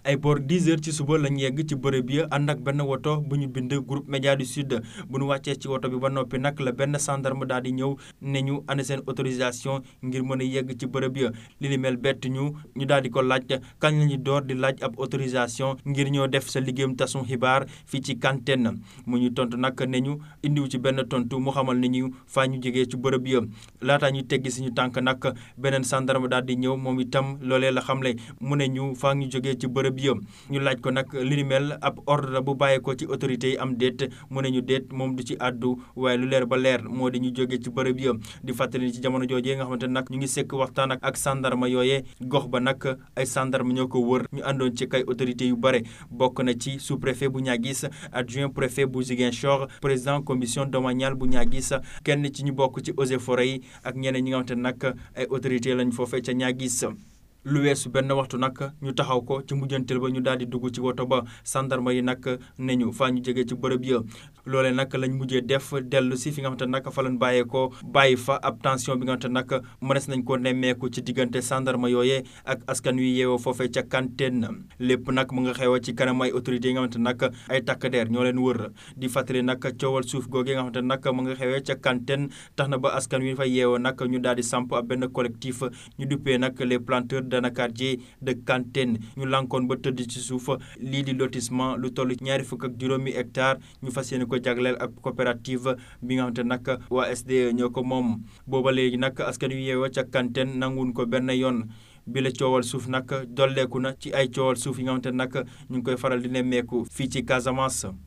ay boor 10 heures ci suba lañ yegg ci bërëb ya ànd ak benn woto bu ñu bind groupe média du sud bu ñu wàccee ci woto bi ba noppi nag la benn gendarme daal di ñëw ne ñu ane seen autorisation ngir mën a yegg ci bërëb ya li ni mel bett ñu ñu daal di ko laaj kañ la ñu door di laaj ab autorisation ngir ñoo def sa liggéeyam tasum xibaar fii ci Kantène mu ñu tontu nag ne ñu indiw ci benn tontu mu xamal ne ñu faa ñu jógee ci bërëb ya laataa ñu teggi suñu tànk nag beneen gendarme daal di ñëw moom itam loolee la xamle mu ne ñu faa ñu jógee ci bërëb ya ñu laaj ko nag li ni mel ab ordre bu bàyyeekoo ci autorité yi am déet mu ne ñu déet moom du ci àddu waaye lu leer ba leer moo di ñu jógee ci bërëb ya di fàttali ci jamono joojee nga xamante nag ñu ngi sekk waxtaan ak ak sandarma yooyee gox ba nag ay sandarma ñoo ko wër ñu àndoon ci kay autorités yu bare bokk na ci sous préfet bu Niaguis adjoint préfet bu Ziguinchor président commission domaniale bu Niaguis kenn ci ñu bokk ci eaux et forêts yi ak ñeneen ñi nga xamante nag ay autorités lañ foofee ca Niaguis lu weesu benn waxtu nag ñu taxaw ko ci mujjantel ba ñu daal di dugg ci woto ba sandarma yi nag ne ñu faa ñu jógee ci bërëb ya loolee nag lañ mujjee def dellu si fi nga xamante nag fa lañ bàyyeekoo bàyyi fa ab tension bi nga xamante nag mënees nañ ko nemmeeku ci diggante sandarma yooyee ak askan wi yeewoo foofee ca Kantène lépp nag mu nga xew ci kanam ay autorités yi nga xamante nag ay takk der ñoo leen wër di fàttali nag coowal suuf googee nga xamante nag mu nga xewee ca Kantène tax na ba askan wi fa yeewoo nag ñu daal di samp ab benn collectif ñu duppee nag les planteurs Danakardier de Kantène ñu lankoon ba tëdd ci suuf lii di lotissement lu toll ñaari fukk ak juróomi hectare ñu fas yéene ko jagleel ak coopérative bi nga xamante nag waa SDE ñoo ko moom booba léegi nag askan wi yeewoo ca Kantène nanguwuñ ko benn yoon bi la coowal suuf nag dolleeku na ci ay coowal suuf yi nga xamante nag ñu ngi koy faral di nemmeeku fii ci Casamance.